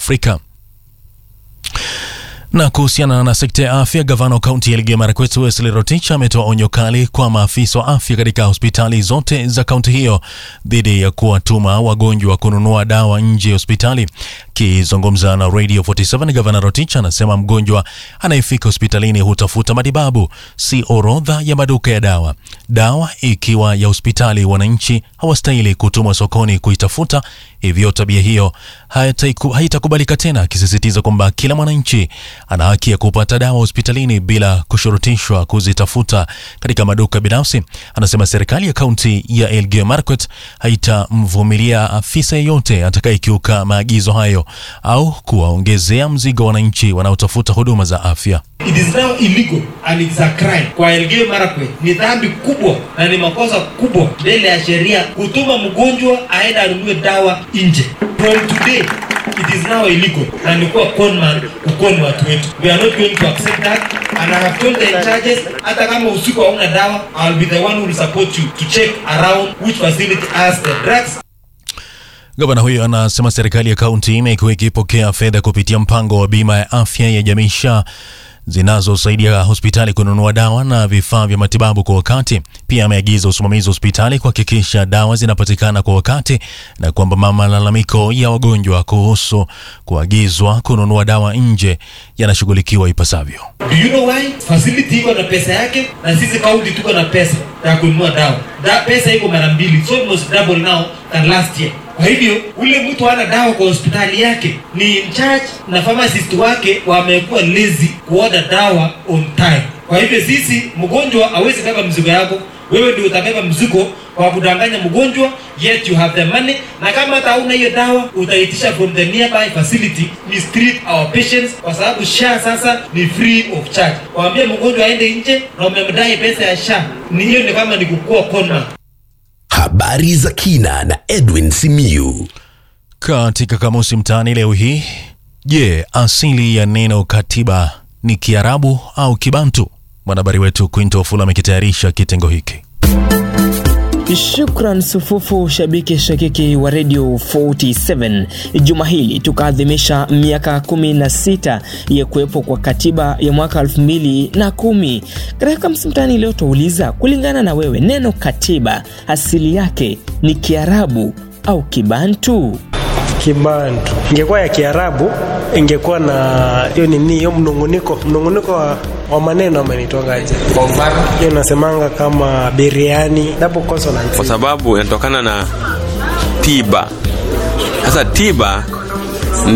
Afrika. Na kuhusiana na sekta ya afya, gavana wa kaunti ya Elgeyo Marakwet Wesley Rotich ametoa onyo kali kwa maafisa wa afya katika hospitali zote za kaunti hiyo dhidi ya kuwatuma wagonjwa kununua dawa nje ya hospitali. Akizungumza na Radio 47, gavana Rotich anasema mgonjwa anayefika hospitalini hutafuta matibabu, si orodha ya maduka ya dawa. Dawa ikiwa ya hospitali, wananchi hawastahili kutumwa sokoni kuitafuta, hivyo tabia hiyo haitaiku- haitakubalika tena, akisisitiza kwamba kila mwananchi ana haki ya kupata dawa hospitalini bila kushurutishwa kuzitafuta katika maduka binafsi. Anasema serikali ya kaunti ya Elgeyo Marakwet haitamvumilia afisa yeyote atakayekiuka maagizo hayo au kuwaongezea mzigo wananchi wanaotafuta huduma za afya. It is now illegal and it's a crime. Kwa Elgeyo Marakwet ni dhambi kubwa na ni makosa kubwa mbele ya sheria kutuma mgonjwa aende anunue dawa nje. From today it is now illegal na ni kuwa conman kukoni watu wetu. We are not going to accept that and I have told the in charges hata kama usiku hauna dawa I'll be the one who will support you to check around which facility has the drugs Gavana huyo anasema serikali ya kaunti imekuwa ikipokea fedha kupitia mpango wa bima ya afya ya jamii SHA zinazosaidia hospitali kununua dawa na vifaa vya matibabu kwa wakati. Pia ameagiza usimamizi wa hospitali kuhakikisha dawa zinapatikana kwa wakati na kwamba malalamiko ya wagonjwa kuhusu kuagizwa kununua dawa nje yanashughulikiwa ipasavyo. Do you know why? Facility iko na pesa yake na sisi county tuko na pesa ya kununua dawa. Da, pesa iko mara mbili, so almost double now than last year. Kwa hivyo ule mtu hana dawa kwa hospitali yake, ni in charge na pharmacist wake wamekuwa lazy kuorder dawa on time. Kwa hivyo sisi, mgonjwa hawezi beba mzigo yako, wewe ndio utabeba mzigo kwa kudanganya mgonjwa, yet you have the money, na kama hata hauna hiyo dawa utaitisha from the nearby facility. Mistreat our patients kwa sababu SHA sasa ni free of charge. Waambie mgonjwa aende nje na umemdai pesa ya SHA, ni hiyo ni kama ni kukua conman. Habari za kina na Edwin Simiyu. Katika kamusi mtaani leo hii, je, asili ya neno katiba ni Kiarabu au Kibantu? Mwanahabari wetu Quinto Fula amekitayarisha kitengo hiki. Shukran sufufu shabiki shakiki wa Radio 47. Juma hili tukaadhimisha miaka 16 ya kuwepo kwa katiba ya mwaka 2010. Katika msimtani leo tuuliza, kulingana na wewe, neno katiba asili yake ni Kiarabu au Kibantu? Kibantu. Ingekuwa ya Kiarabu ingekuwa na hiyo nini, hiyo mnongoniko, mnongoniko wa, wa maneno amenitongaje? Kwa mfano, Hiyo nasemanga kama biriani, double consonant. kwa sababu inatokana na tiba. Sasa tiba